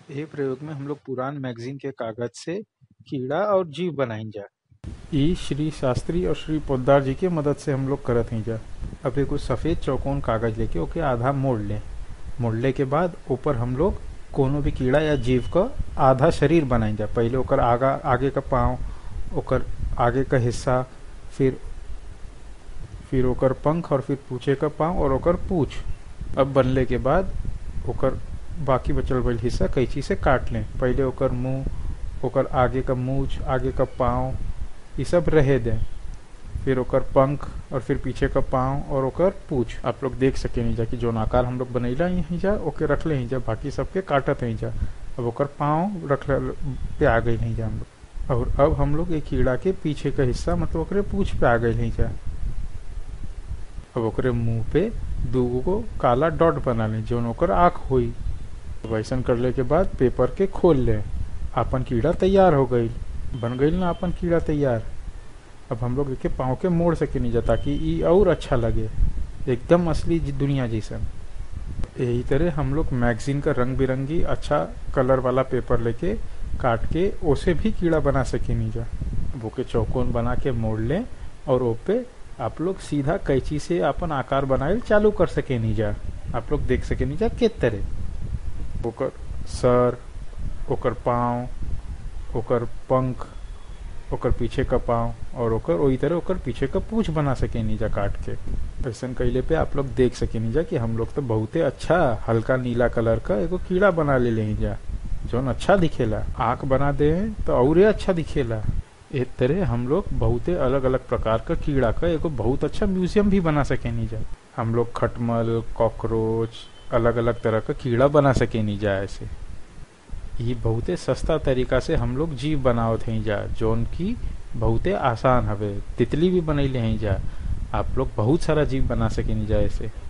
ए प्रयोग में हम लोग पुरान मैगजीन के कागज से कीड़ा और जीव बनाइन जा ई श्री शास्त्री और श्री पोद्दार जी के मदद से हम लोग करत हैं जा अब एगो सफेद चौकोन कागज लेके ओके आधा मोड़ लें मोड़ले के बाद ऊपर हम लोग कोनो भी कीड़ा या जीव का आधा शरीर बनाइन जा पहले ओकर आगा आगे का पाँव ओकर आगे का हिस्सा फिर फिर ओकर पंख और फिर पूछे का पाँव और ओकर पूछ अब बनले के बाद ओकर बाकी बचल बचल हिस्सा कैंची से काट लें पहले ओकर मुंह ओकर आगे का मूछ आगे का पाँव ये सब रहे दें फिर ओकर पंख और फिर पीछे का पाँव और ओकर पूछ आप लोग देख सके नहीं जा कि जो आकार हम लोग बनैला यहीं जा ओके रख ले जा बाकी सबके काटत नहीं जा अब ओकर पाँव रख पे आ गई नहीं जा हम लोग और अब हम लोग एक कीड़ा के पीछे का हिस्सा मतलब ओकरे पूछ पे आ गई नहीं जा अब ओकरे मुंह पे दूगो को काला डॉट बना लें जो ओकर आँख हुई वैसन करले के बाद पेपर के खोल लें आपन कीड़ा तैयार हो गई बन गई ना अपन कीड़ा तैयार अब हम लोग के पाँव के मोड़ सके नहीं जा ताकि ई और अच्छा लगे एकदम असली दुनिया जैसन यही तरह हम लोग मैगजीन का रंग बिरंगी अच्छा कलर वाला पेपर लेके काट के ओसे भी कीड़ा बना सके नहीं जा वो के चौकोन बना के मोड़ लें और ओ पे आप लोग सीधा कैंची से अपन आकार बनाए चालू कर सके नहीं जा आप लोग देख सके नहीं जा के तरह ओकर सर ओकर पाँव ओकर पंख ओकर पीछे का पाँव और ओकर वही तरह ओकर पीछे का पूछ बना सके नीजा काट के ऐसा कैले पे आप लोग देख सके नीजा कि हम लोग तो बहुते अच्छा हल्का नीला कलर का एगो कीड़ा बना ले ले जा जौन अच्छा दिखेला आंख बना दे तो और अच्छा दिखेला एक तरह हम लोग बहुते अलग अलग प्रकार का कीड़ा का एगो बहुत अच्छा म्यूजियम भी बना सके नीजा हम लोग खटमल कॉकरोच अलग अलग तरह का कीड़ा बना सके नीजा ऐसे ये बहुते सस्ता तरीका से हम लोग जीव बनावत हैं जा जौन की बहुते आसान हवे तितली भी बनैले हैं जा आप लोग बहुत सारा जीव बना सके नहीं जा ऐसे